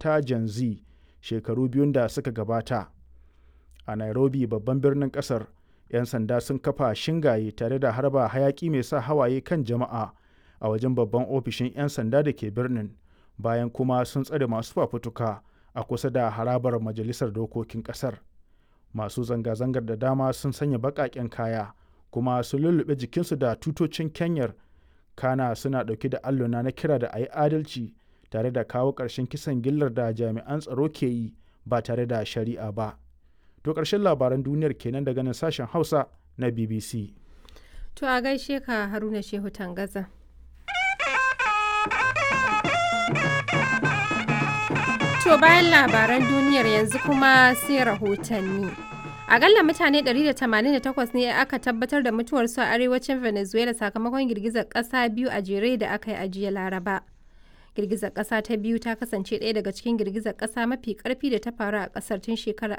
ta Gen Z shekaru biyun da suka gabata. A Nairobi babban birnin ƙasar, 'yan sanda sun kafa shingaye tare da harba hayaƙi mai sa hawaye kan jama'a a wajen babban ofishin 'yan sanda da ke birnin bayan kuma sun tsare masu fafutuka a kusa da harabar majalisar dokokin ƙasar. Masu zanga-zangar da dama sun sanya baƙaƙen kaya kuma sun lullube jikinsu da tutocin Kenyar kana suna ɗauke da alluna na kira da a yi adalci tare da kawo ƙarshen kisan gillar da jami'an tsaro ke yi ba tare da shari'a ba. To ƙarshen labaran duniyar kenan daga nan sashen Hausa na BBC. To a gaishe ka Haruna Shehu Tangaza. To bayan labaran duniyar yanzu kuma sai rahotanni. Akalla mutane 188 ne aka tabbatar da mutuwarsu a arewacin Venezuela sakamakon girgizar ƙasa biyu a jere da aka yi a jiya Laraba. Girgizar ƙasa ta biyu ta kasance ɗaya daga cikin girgizar ƙasa mafi ƙarfi da ta faru a ƙasar tun shekarar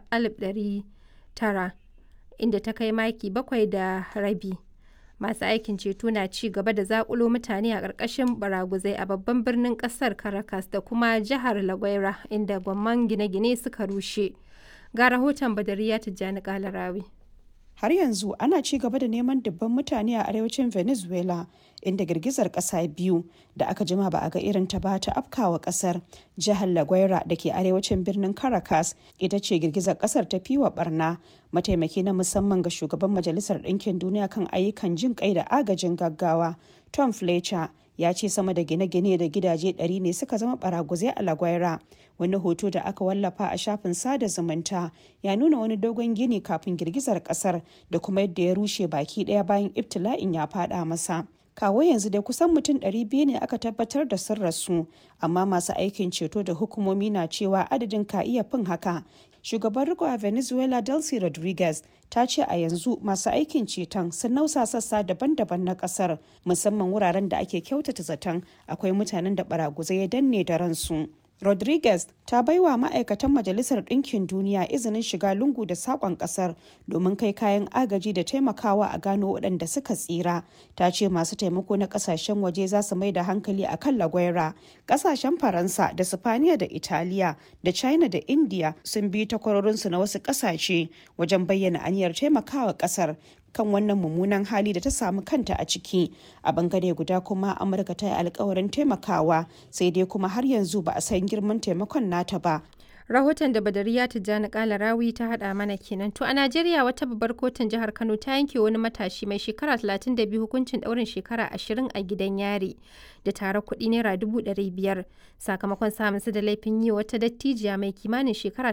1900 inda ta kai maki bakwai da rabi. Masu aikin ceto na ci gaba da zakulo mutane a ƙarƙashin baraguzai a babban birnin ƙasar Caracas da kuma jihar La Guaira inda gwamman gine-gine suka rushe. Ga rahoton Badariya Tijjani Kalarawi. Har yanzu ana ci gaba da neman dubban mutane a arewacin Venezuela inda girgizar ƙasa biyu da aka jima ba a ga irin ta ba ta afkawa ƙasar. Jihar La Guaira da ke arewacin birnin Caracas ita ce girgizar ƙasar ta fi wa barna. Mataimaki na musamman ga shugaban Majalisar Ɗinkin Duniya kan ayyukan jin kai da agajin gaggawa Tom Fletcher ya ce sama da gine-gine da gidaje 100 ne suka zama baraguzai a lagwaira wani hoto da aka wallafa a shafin sada zumunta ya nuna wani dogon gini kafin girgizar kasar da kuma yadda ya rushe baki daya bayan ibtila'in ya fada masa kawo yanzu dai kusan mutum 200 ne aka tabbatar da sun rasu amma masu aikin ceto da hukumomi na cewa adadin ka iya fin haka shugaban riko a venezuela delcy rodriguez ta ce a yanzu masu aikin ceton sun nausa sassa daban-daban na kasar musamman wuraren da ake kyautata zaton akwai mutanen da baraguzai ya danne da ransu rodriguez ta baiwa ma'aikatan majalisar ɗinkin duniya izinin shiga lungu da saƙon ƙasar domin kai kayan agaji da taimakawa a gano waɗanda suka tsira ta ce masu taimako na ƙasashen waje za su mai da hankali a kan lagwaira ƙasashen faransa da sifaniya da italiya da china da india sun bi takwarorinsu na wasu ƙasashe wajen bayyana aniyar taimakawa ƙasar kan wannan mummunan hali da ta samu kanta a ciki a bangare guda kuma amurka ta yi alkawarin taimakawa sai dai kuma har yanzu ba a san girman taimakon nata ba rahoton da badariya tijjani kala rawi ta hada mana kenan to a najeriya wata babbar kotun jihar kano ta yanke wani matashi mai shekara 32 hukuncin daurin shekara 20 a gidan yari da tare kuɗi naira 500 sakamakon samun su da laifin yi wata dattijiya mai kimanin shekara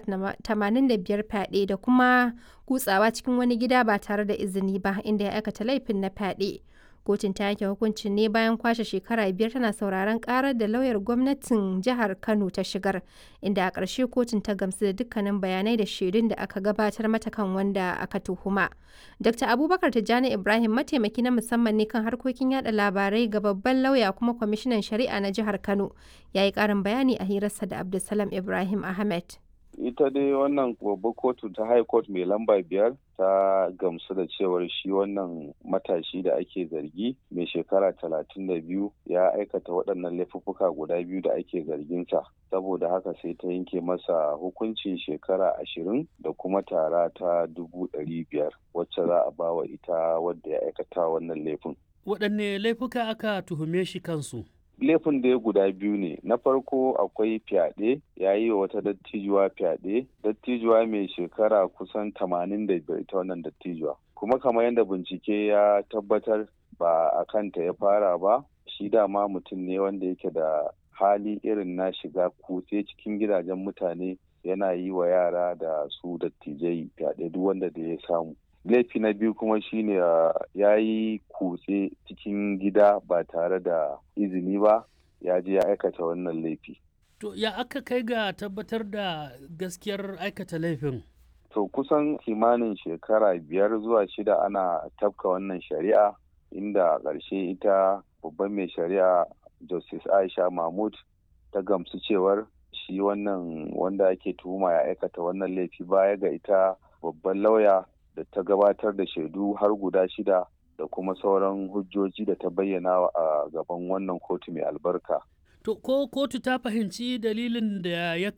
85 fyaɗe da kuma kutsawa cikin wani gida ba tare da izini ba inda ya aikata laifin na fyaɗe kotun ta yanke hukuncin ne bayan kwashe shekara biyar tana sauraron karar da lauyar gwamnatin jihar kano ta shigar inda a ƙarshe kotun ta gamsu da dukkanin bayanai da shaidun da aka gabatar mata kan wanda aka tuhuma dr abubakar tijjani ibrahim mataimaki na musamman ne kan harkokin yada labarai ga babban lauya kuma kwamishinan shari'a na jihar kano ya yi ƙarin bayani a hirarsa da abdulsalam ibrahim ahmed ita dai wannan babbar kotu ta high court mai lamba biyar ta gamsu da cewar shi wannan matashi da ake zargi mai shekara talatin da biyu ya aikata waɗannan laifuffuka guda biyu da ake zarginsa saboda haka sai ta yanke masa hukuncin shekara ashirin da kuma tara ta dubu ɗari biyar wacce za a bawa ita wadda ya aikata wannan laifin. waɗanne laifuka aka tuhume shi kansu laifin da ya guda biyu ne na farko akwai fyaɗe ya yi wa wata dattijuwa fyaɗe dattijuwa mai shekara kusan tamanin da biyar ita wannan dattijuwa kuma kamar yadda bincike ya tabbatar ba a kanta ya fara ba shi dama mutum ne wanda yake da hali irin na shiga kutse cikin gidajen mutane yana yi wa yara da su dattijai fyaɗe duk wanda da ya samu laifi na biyu kuma shine ya yi kutse cikin gida ba tare da izini ba ya je ya aikata wannan laifi. To ya aka kai ga tabbatar da gaskiyar aikata laifin? To kusan kimanin shekara biyar zuwa shida ana tafka wannan shari'a inda ƙarshe ita babban mai shari'a Justice Aisha Mahmud ta gamsu cewar shi wannan wanda ake tuhuma ya aikata wannan laifi baya ga ita babban lauya da ta gabatar da shaidu har guda shida da kuma sauran hujjoji da ta bayyana a gaban wannan kotu mai albarka. To ko kotu ta fahimci dalilin da ya